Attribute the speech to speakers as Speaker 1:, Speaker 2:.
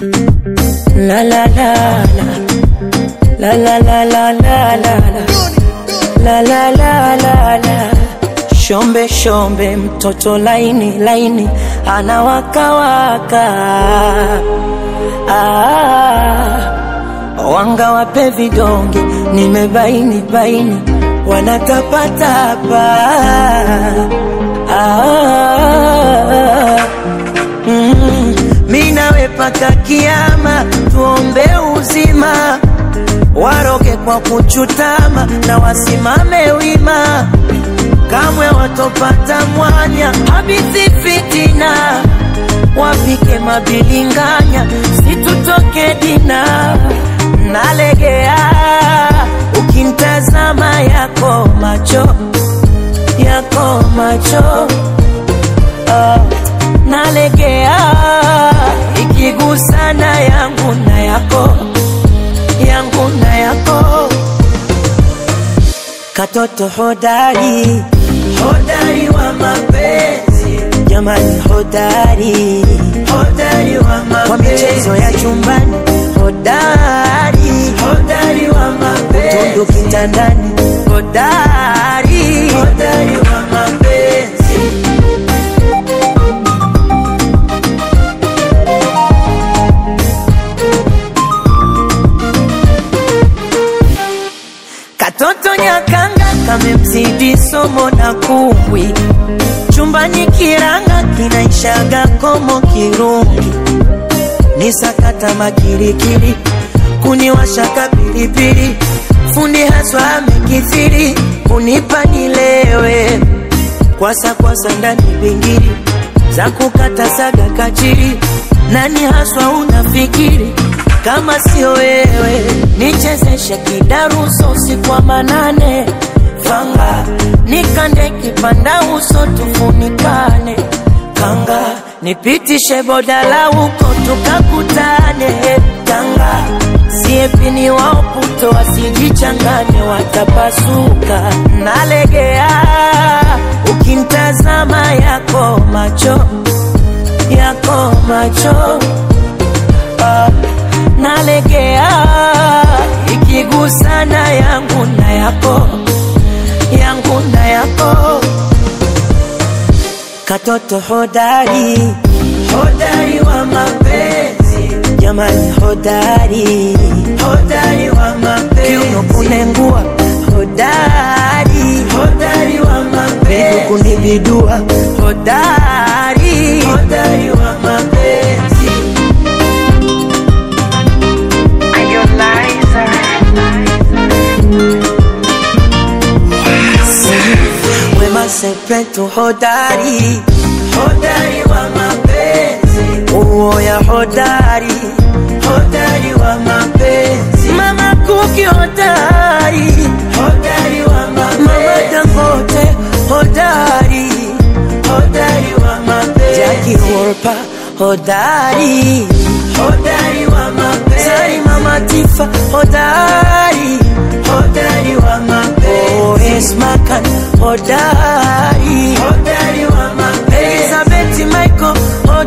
Speaker 1: La la la la la la la la la la la la la la la shombe shombe mtoto laini laini anawakawaka ah, wanga wape vidonge nimebaini baini wanatapatapa ah, mm, mi nawe paka kiama tuombe uzima waroge kwa kuchutama na wasimame wima kamwe watopata mwanya habithi fitina wapike mabilinganya situtoke dina nalegea ukimtazama yako macho yako macho ah, nalegea ikigusana yangu na yako yangu na yako katoto hodari hodari wa mapenzi jamani hodari hodari wa mapenzi kwa michezo ya chumbani hodari hodari wa mapenzi utundu kitandani hodari hodari wa mapenzi Katoto nyakanga kamemzidi somo na kumbwi, chumbani kiranga kinaishaga komo kirungi, ni sakata makirikiri, kuniwashaka pilipili, fundi haswa amekithiri, kunipa nilewe, kwasa kwasa ndani bingiri, za kukata saga kachiri, nani haswa unafikiri kama sio wewe nichezeshe kidaruso usiku wa manane fanga nikande kipanda uso tufunikane kanga nipitishe bodala huko tukakutane tanga siepini waoputo wasijichanganye watapasuka nalegea ukimtazama yako macho yako macho ah nalegea ikigusana yangu na yako yangu na yako katoto hodari hodari wa mapenzi jamani hodari hodari wa mapenzi kiuno kunengua hodari hodari wa mapenzi miguu kunibidua hodari hodari wa mapenzi Wema Sepetu hodari hodari wa mapenzi uoya hodari hodari wa mapenzi Mama Kuki hodari hodari wa mapenzi Mama Dangote hodari hodari wa mapenzi Jackie Wolper hodari hodari wa mapenzi Salima Matifa hodari hodari wa mapenzi Oh, Esma Khan hodari hodari wa mapenzi Elizabeth Michael hodari